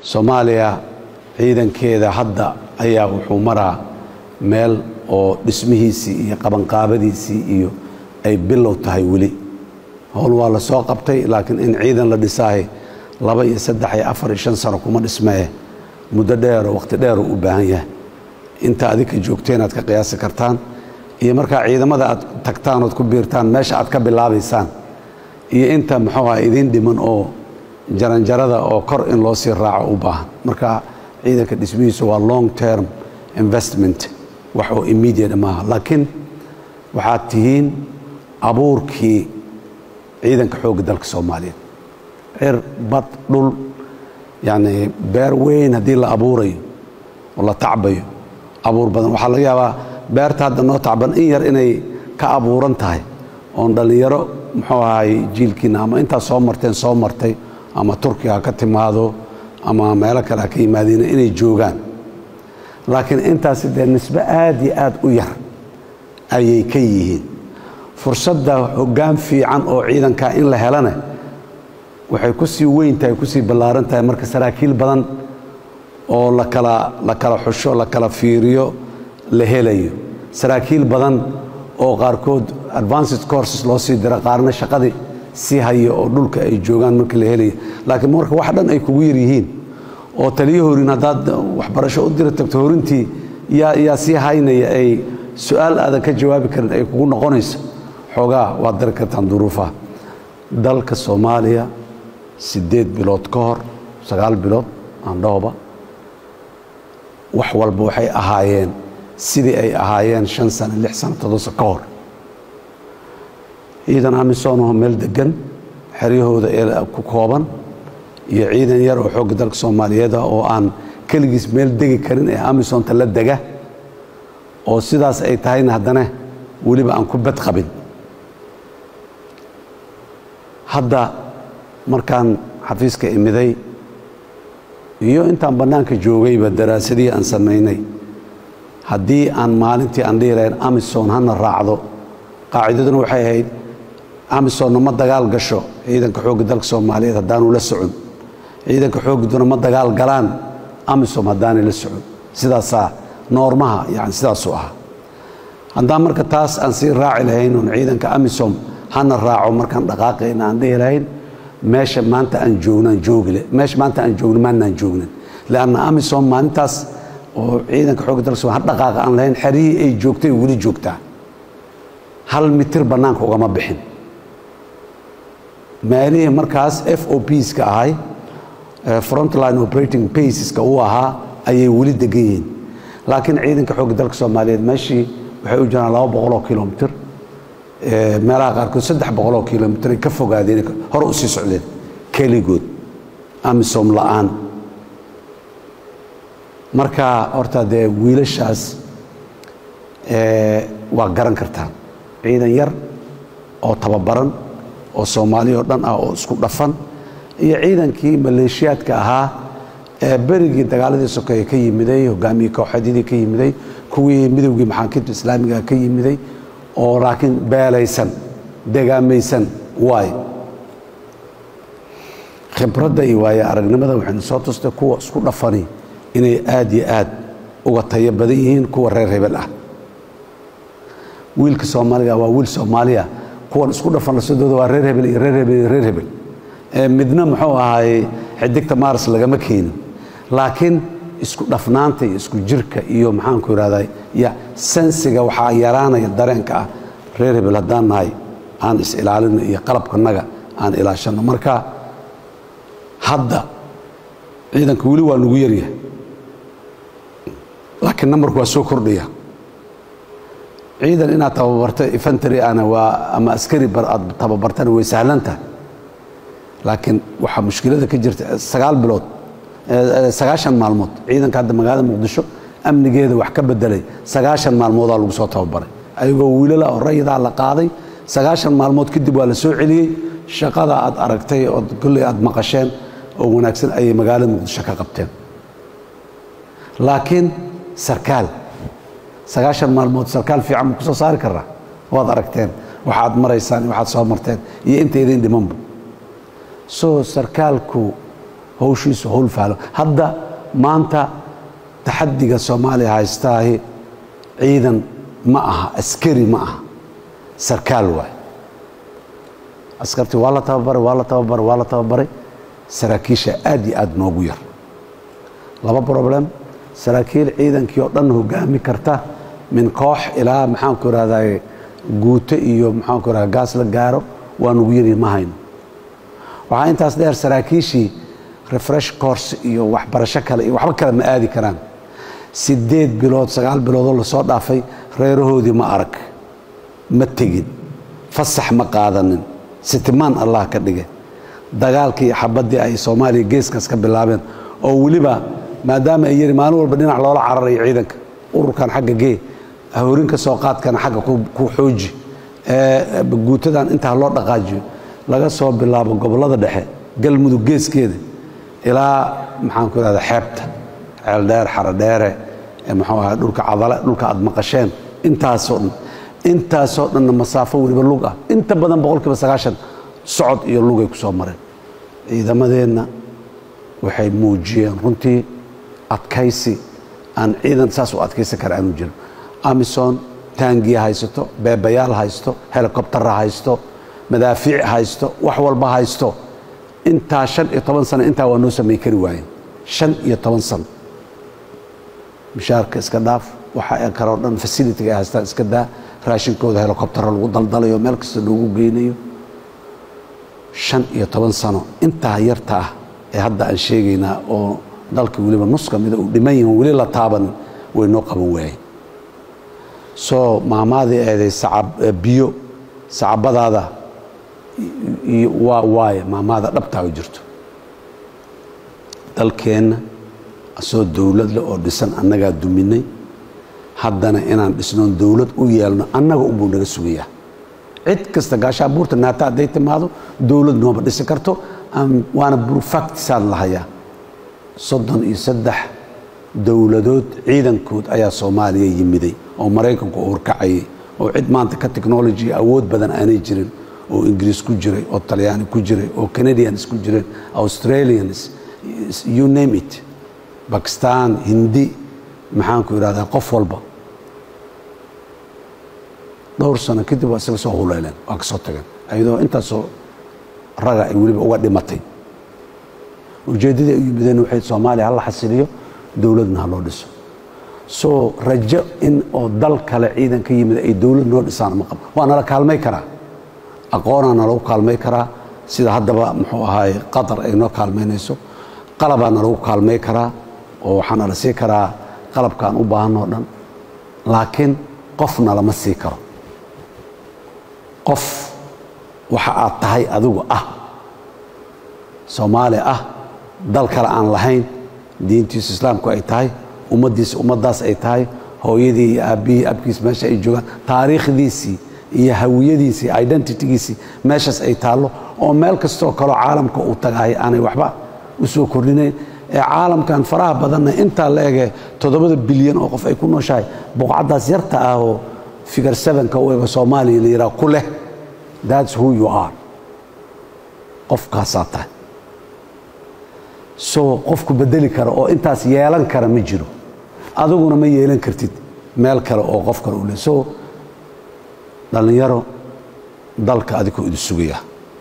soomaaliya ciidankeeda hadda ayaa wuxuu maraa meel oo dhismihiisii iyo qabanqaabadiisii iyo ay bilow tahay weli howl waa la soo qabtay laakiin in ciidan la dhisaahay laba iyo saddex iyo afar iyo shan sano kuma dhismee muddo dheero wakhti dheeruu u baahan yahay inta adinka joogteen aad ka qiyaasi kartaan iyo markaa ciidamada aad tagtaan ood ku biirtaan meesha aad ka bilaabaysaan iyo inta muxuu aha idiin dhiman oo jaranjarada oo kor in loo sii raaco u baahan marka ciidanka dhismihiisu waa long term investment wax oo immediate maaha laakiin waxaad tihiin abuurkii ciidanka xoogga dalka soomaaliyeed cir bad dhul yacni beer weyn haddii la abuurayo oo la tacbayo abuur badan waxaa laga yaabaa beerta hadda noo tacban in yar inay ka abuuran tahay oon dhallinyaro muxuu ahay jiilkiina ama intaad soo marteen soo martay ama turkiga ha ka timaado ama meelo kale ha ka yimaadiina inay joogaan laakiin intaasi dee nisbe aad iyo aad u yar ayay ka yihiin fursadda hoggaan fiican oo ciidankaa in la helana waxay ku sii weyn tahay kusii ballaaran tahay marka saraakiil badan oo lakala la kala xusho la kala fiiriyo la helayo saraakiil badan oo qaarkood advanced courses loo sii dira qaarna shaqadii sii hayo oo dhulka ay joogaan markii la helayo laakiin marka wax dhan ay kugu yar yihiin oo taliyo horin haddaad waxbarasho u dira tagto horintii yaa yaa sii haynaya ay su-aal aadan ka jawaabi karin ay kugu noqonayso xoogaa waad dari kartaan duruufaha dalka soomaaliya siddeed bilood ka hor sagaal bilood aandhahoba wax walba waxay ahaayeen sidii ay ahaayeen shan sano lix sano todosa ka hor ciidan amisoonoo meel degan xeryahooda ee ku kooban iyo ciidan yar oo xoogga dalka soomaaliyeed ah oo aan keligiis meel degi karin ee amisonta la dega oo sidaas ay tahayna haddana weliba aan ku bad qabin hadda markaan xafiiska imiday iyo intaan bannaanka joogayba daraasadihii aan samaynay haddii aan maalintii aan dhihi lahayn amison hana raacdo qaacidaduna waxay ahayd amisonna ma dagaal gasho ciidanka xoogga dalka soomaaliyeed haddaanu la socon ciidanka xooggiduna ma dagaal galaan amisom haddaanay la socon sidaasaa noormaha yani sidaasuu ahaa haddaan marka taas aan sii raaci lahayn oon ciidanka amisom hana raaco markaan dhaqaaqayna aan dhihi lahayn meesha maanta aan joognaan joogile meesha maanta aan joogno maannaan joognan leanna amisom maalintaas oo ciidanka xoogga dalka somal ha dhaqaaqa aan lahayn xerihii ay joogtay weli joogtaa hal mitir bannaanka ugama bixin meelihii markaas f o pska ahay frontline operating baseska uu ahaa ayay weli degan yihiin laakiin ciidanka xoogga dalka soomaaliyeed meeshii waxay u jiraan laba boqoloo kilomitr meelaha qaarkood saddex boqoloo kilomitr ay ka fogaadeen hore u sii socdeen keligood amisom la'aan marka horta dee wiilashaas waa garan kartaan ciidan yar oo tababaran oo soomaali oo dhan ah oo isku dhafan iyo ciidankii maleeshiyaadka ahaa ee berigii dagaaladii sokeeye ka yimiday hogaamiyii kooxadyadii ka yimiday kuwii midowgii maxaakiimta islaamiga ka yimiday oo laakiin beelaysan degaamaysan waay khibradda iyo waaye aragnimada waxaynu soo tustay kuwa isku dhafani inay aad iyo aad uga tayo badan yihiin kuwa reer hebel ah wiilka soomaaliga waa wiil soomaaliya kuwan isku dhafan lasadooda waa reer hebel iyo reer hebel iyo reer hebel midna muxuu ahaay xidigta maaras lagama keenin laakiin isku dhafnaanta iyo isku jirka iyo maxaanku irahdaa ya sensiga waxaa yaraanaya dareenka ah reer hebel haddaan nahay aan is-ilaalino iyo qalabkanaga aan ilaashanno marka hadda ciidanka weli waa nagu yaryahay laakiin nambarku waa soo kordhaya ciidan inaad tababarto infantry ana waa ama askari aad tababartana way sahlan tahay laakiin waxaa mushkilada ka jirta sagaal bilood sagaashan maalmood ciidanka hadda magaalada muqdisho amnigeeda wax ka bedelay sagaashan maalmoodaa lagu soo tababaray ayagoo wiilala oo rayidaa la qaaday sagaashan maalmood kadib waa la soo celiyey shaqada aad aragtay oo kolley aad maqasheen oo wanaagsan ayay magaalada muqdisho ka qabteen laakiin sarkaal sagaashan maalmood sarkaal fiican ma ku soo saari karaa waad aragteen waxaad maraysaan iyo waxaad soo marteen iyo inta idin dhimanba soo sarkaalku howshiisu howl fahlo hadda maanta taxadiga soomaaliya haystaahi ciidan ma aha askari ma aha sarkaal waay askartii waa la tababaray waa la tababaray waa la tababaray saraakiisha aad iyo aad noogu yar laba problem saraakiil ciidankii oo dhan hogaami karta min koox ilaa maxaanku irahdaye guuto iyo maxaanku irahda gaas la gaaro waa nugu yari ma hayno waxaa intaas dheer saraakiishii refresh course iyo waxbarasho kale iyo waxba kale ma aadi karaan sideed bilood sagaal biloodoo lasoo dhaafay reerahoodii ma arag ma tegin fasax ma qaadanin sitimaan allah ka dhige dagaalkii xabaddii ay soomaaliya geeskaas ka bilaabeen oo weliba maadaama ay yiri maalin walba dhinac loola cararayo ciidanka ururkan xagga gee hoorinka soo qaadkana xagga ku xooji guutadan intaa loo dhaqaajiyo laga soo bilaabo gobollada dhexe galmudug geeskeeda ilaa maxaan ku irahda xeebta ceeldheer xarodheere muxuu ahaa dhulka cadale dhulka aad maqasheen intaasoo dhan intaasoo dhanna masaafo weliba lug ah inta badan boqolkiiba sagaashan socod iyo lugay ku soo mareen ciidamadeenna waxay muujiyeen runtii adkaysi aan ciidan saas u adkaysan kara aanu jirin amison taangiya haysato beebayaal haysto helikobtara haysto madaafiic haysto wax walba haysto intaa shan iyo toban sano intaa waa noo samay kari waayeen shan iyo toban sano mishaarka iska dhaaf waxa ay kaloo dhan fasilitiga ay haystaan iska daa raashinkooda helikobtaro lagu daldalayo meel kasta loogu geynayo shan iyo toban sano intaa yarta ah ee hadda aan sheegaynaa oo dalka weliba nus ka mida uu dhiman yihin weli la taabanin way noo qaban waayeen soo maamaadii eeday biyo sacabadaada waa waaye maamaada dhabtaa u jirto dalkeenna asoo dowladle oo dhisan annagaa duminay haddana inaan dhisnoon dowlad u yeelno annaga unbuu naga sugayaa cid kasta gaashaa buurta naata hadday timaado dowlad nooma dhisi karto waana burfactisaan lahayaa soddon iyo saddex dowladood ciidankood ayaa soomaaliya yimiday oo maraykanku horkacayay oo cid maanta ka technology awood badan aanay jirin oo ingiriis ku jiray oo talyaani ku jiray oo canadians ku jireen australians you name it bakistan hindi maxaanku idhahdaa qof walba dhowr sano kadib waa isaga soo huleeleen waa ka soo tageen ayadoo intaasoo raga ay weliba uga dhimatay ujeeddadii ay u yimideen waxay soomaaliya hala xasiliyo dowladna ha loo dhiso soo rajo in oo dal kale ciidan ka yimid ay dowlad noo dhisaan ma qabo waa nala kaalmay karaa aqoonaa nalagu kaalmay karaa sida haddaba muxuu ahaay qatar ay noo kaalmaynayso qalabaa nalagu kaalmay karaa oo waxaa nala sii karaa qalabkaan u baahanoo dhan laakiin qofna lama sii karo qof waxa aad tahay adigu ah soomaali ah dal kale aan lahayn diintiisu islaamku ay tahay ummaddiisa ummaddaas ay tahay hooyadii iyo aabbihii abkiis meesha ay joogaan taariikhdiisii iyo hawiyadiisii identitygiisii meeshaas ay taallo oo meel kastoo kaloo caalamka uu tagahay aanay waxba u soo kordhinayn ee caalamkan faraha badanna intaa la ege toddobada bilyan oo qof ay ku nooshahay boqcaddaas yarta ah oo figar sevenka u ego soomaaliya la yidhaha ku leh thats who you are qofkaasaa tahay soo qofku bedeli kara oo intaas yeelan kara ma jiro adiguna ma yeelan kartid meel kale oo qof kale u leh soo dhallinyaro dalka adikoo idin sugaya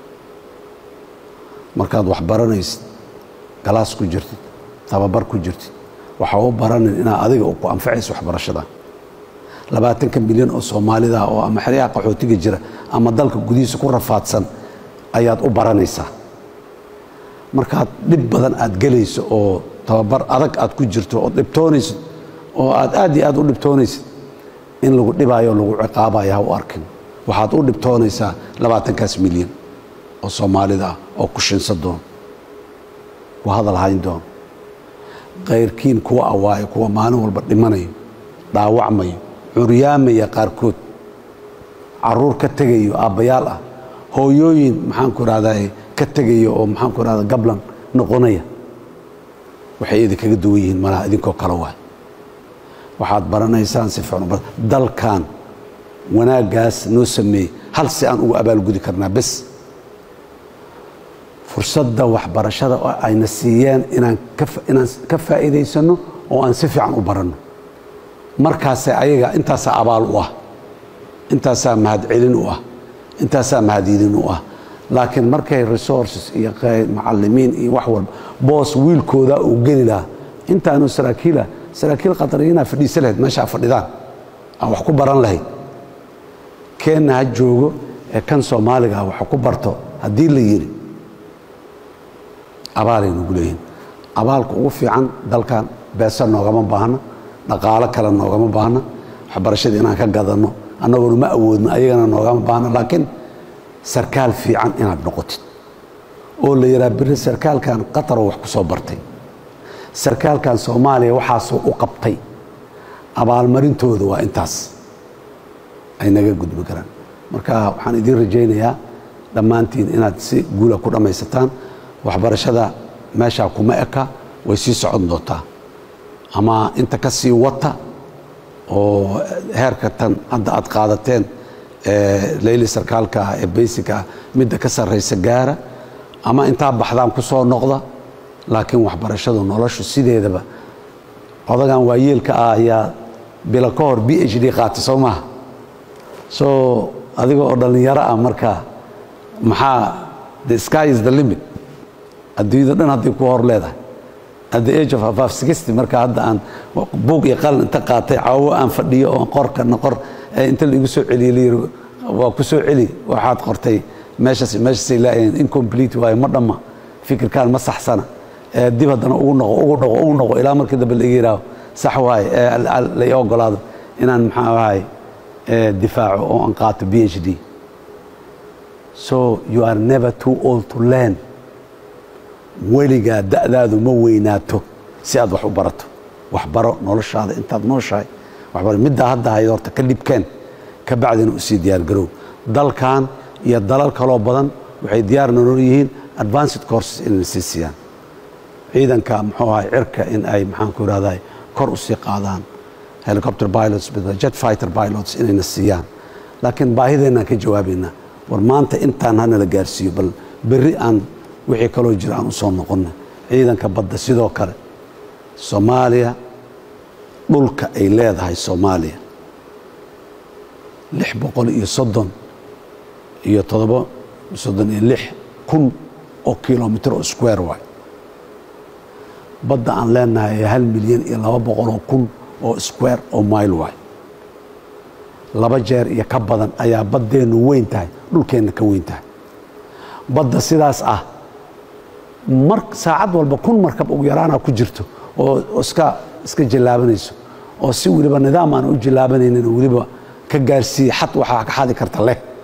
markaad wax baranaysid galaas ku jirtid tababar ku jirtid waxaa u baranin inaa adiga ku anfacayso waxbarashada labaatanka milyan oo soomaalida oo ama xeryaha qaxootiga jira ama dalka gudihiisa ku rafaadsan ayaad u baranaysaa markaad dhib badan aad gelayso oo tababar adag aad ku jirto oo dhibtoonaysid oo aad aad iyo aad u dhibtoonaysid in lagu dhibaayo lagu ciqaabayo ha u arkin waxaad u dhibtoonaysaa labaatankaas milyan oo soomaalida ah oo ku shinsa doon ku hadal hayn doon kayrkiin kuwa awaayo kuwa maalin walba dhimanayo dhaawacmayo curyaamaya qaarkood caruur ka tegayo aabbayaal ah hooyooyin maxaanku irahdaa ka tegayo oo maxaanku irahda gablan noqonaya waxay idinkaga duwan yihiin malaha idinkoo kale waay waxaad baranaysaan si fiican dalkan wanaaggaas noo sameeyey hal si aan ugu abaalgudi karnaa bes fursadda waxbarashada oo ayna siiyeen inaan inaan ka faa'iidaysano oo aan si fiican u baranno markaase ayaga intaasaa abaal u ah intaasaa mahadcelin u ah intaasaa mahadidin u ah laakiin markay resources iyo macalimiin iyo wax walba boos wiilkooda uu geli lahaa intaanu saraakiila saraakiil qatariyiinaa fadhiisa lahayd meeshaa fadhidaan aan wax ku baran lahayd keenna ha joogo ee kan soomaaliga wax ku barto haddii la yidhi abaalay nagu leeyihin abaalka ugu fiican dalkan beesa noogama baahna dhaqaalo kale noogama baahna waxbarashadii inaan ka gadanno annagoona ma awoodno ayagana noogama baahna laakiin sarkaal fiican inaad noqotid oo la yidhaha biri sarkaalkan qataroo wax ku soo bartay sarkaalkan soomaaliya waxaasoo u qabtay abaalmarintooda waa intaas ay naga gudbi karaan marka waxaan idiin rajaynayaa dhammaantiin inaad si guula ku dhammaysataan waxbarashada meeshaa kuma eka way sii socon doontaa ama inta ka sii wata oo heerka tan hadda aad qaadateen leyli sarkaalka ah ee baysiga ah midda ka sarraysa gaara ama intaa baxdaan ku soo noqda laakiin waxbarashadu noloshu sideedaba odagan waayeelka ah ayaa bilo ka hor b h d qaata soo maaha so adiga oo dhallinyaro ah marka maxaa the sky is the limit adduunyada dhan hadday ku hor leedahay at the age of above sixty marka hadda aan buug iyo qalin inta qaatay caawo aan fadhiyo oo qorkana qor inta laigu soo celiye layiri waa ku soo celi waxaad qortay meeshaas meeshaasay laayeen incomplete waayo ma dhamma fikirkaan ma saxsana dib haddana ugu noqo ugu noqo ugu noqo ilaa markii dambe laga yidhaaho sax waaye lai ogolaado inaan maxaa ahay difaaco oo aan qaato b h d so you are never too old to learn weligaa da'daadu ma weynaato si aad wax u barato waxbaro noloshaada intaad nooshahay waxbaro middaa hadda hayd horta ka dhibkeen ka bacdina u sii diyaargarow dalkan iyo dalal kaloo badan waxay diyaar nolol yihiin advanced courses inay sii siiyaan ciidanka muxuu ahay cirka in ay maxaanku irahday kor u sii qaadaan helicopter pilots jet fighter pilots inayna siiyaan laakiin baahideennaan ka jawaabaynaa war maanta intaan hana la gaarsiiyo bal berri aan wixii kaloo jira aan u soo noqonna ciidanka badda sidoo kale soomaaliya dhulka ay leedahay soomaaliya lix boqol iyo soddon iyo toddoba soddon iyo lix kun oo kilomitr oo square waay badda aan leenahay hal milyan iyo laba boqoloo kun oo square oo mile waay laba jeer iyo ka badan ayaa baddeennu weyn tahay dhulkeenna ka weyn tahay badda sidaas ah mar saacad walba kun markab ugu yaraana ku jirto oo iska iska jallaabanayso oo si weliba nidaam aan u jallaabanaynin weliba ka gaarsiiye xad waxaa ka xadi karta leh